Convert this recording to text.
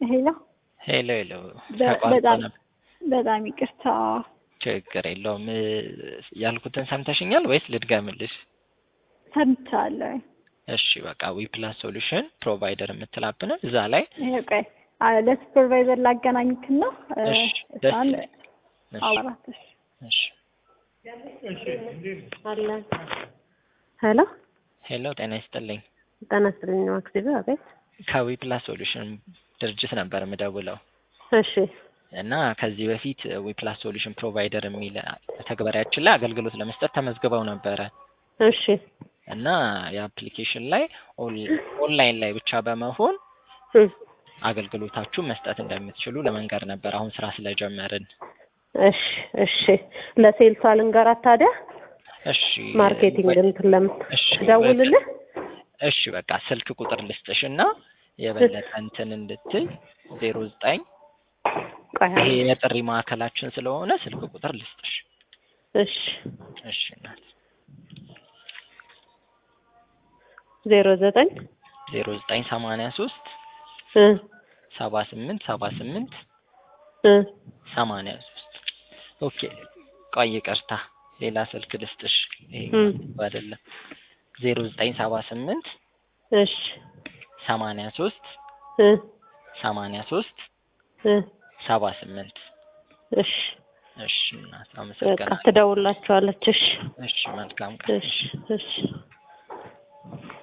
ሄሎ ሄሎ ሄሎ በ- ተቋርጦ በጣም ነበር። በጣም ይቅርታ። ችግር የለውም። እ፣ ያልኩትን ሰምተሽኛል ወይስ ልድገምልሽ? ሰምቻለሁ። እሺ በቃ ዊፕላስ ሶሉሽን ፕሮቫይደር የምትላብንን እዛ ላይ ይሄ ቆይ አ፣ ለሱፐርቫይዘር ላገናኝክና እ፣ እሺ፣ ደስ እሷን ይላል። እሺ፣ አውራት። እሺ። እሺ። ሄሎ ሄሎ ጤና ይስጥልኝ። ጤና ይስጥልኝ ማክሲብ አቤት ከዊፕላስ ሶሉሽን ድርጅት ነበር የምደውለው እሺ እና ከዚህ በፊት ዊፕላስ ሶሉሽን ፕሮቫይደር የሚል ተግባሪያችን ላይ አገልግሎት ለመስጠት ተመዝግበው ነበረ እሺ እና የአፕሊኬሽን ላይ ኦን- ኦንላይን ላይ ብቻ በመሆን እም፣ አገልግሎታችሁን መስጠት እንደምትችሉ ለመንገር ነበር አሁን ስራ ስለጀመርን። እሺ እሺ ለሴልሷ ልንገራት ታዲያ እሺ ማርኬቲንግ ወይ- እንትን ለምት እሺ ደውልልህ እሺ በቃ ስልክ ቁጥር ልስጥሽ እና የበለጠ እንትን እንድትል ዜሮ ዘጠኝ ቆይ ይሄ የጥሪ ማዕከላችን ስለሆነ ስልክ ቁጥር ልስጥሽ። እሺ እሺ እናት ዜሮ ዘጠኝ ዜሮ ዘጠኝ ሰማንያ ሶስት እ ሰባ ስምንት ሰባ ስምንት እ ሰማንያ ሶስት ኦኬ ቆይ ይቅርታ ሌላ ስልክ ልስጥሽ ይሄ እም። አይደለም ዜሮ ዘጠኝ ሰባ ስምንት እሺ ሰማንያ ሶስት እ ሰማንያ ሶስት እ ሰባ ስምንት እሺ እሺ እናት በቃ አመሰግናለሁ ትደውላችኋለች እሺ እሺ መልካም ቀን እሺ እሺ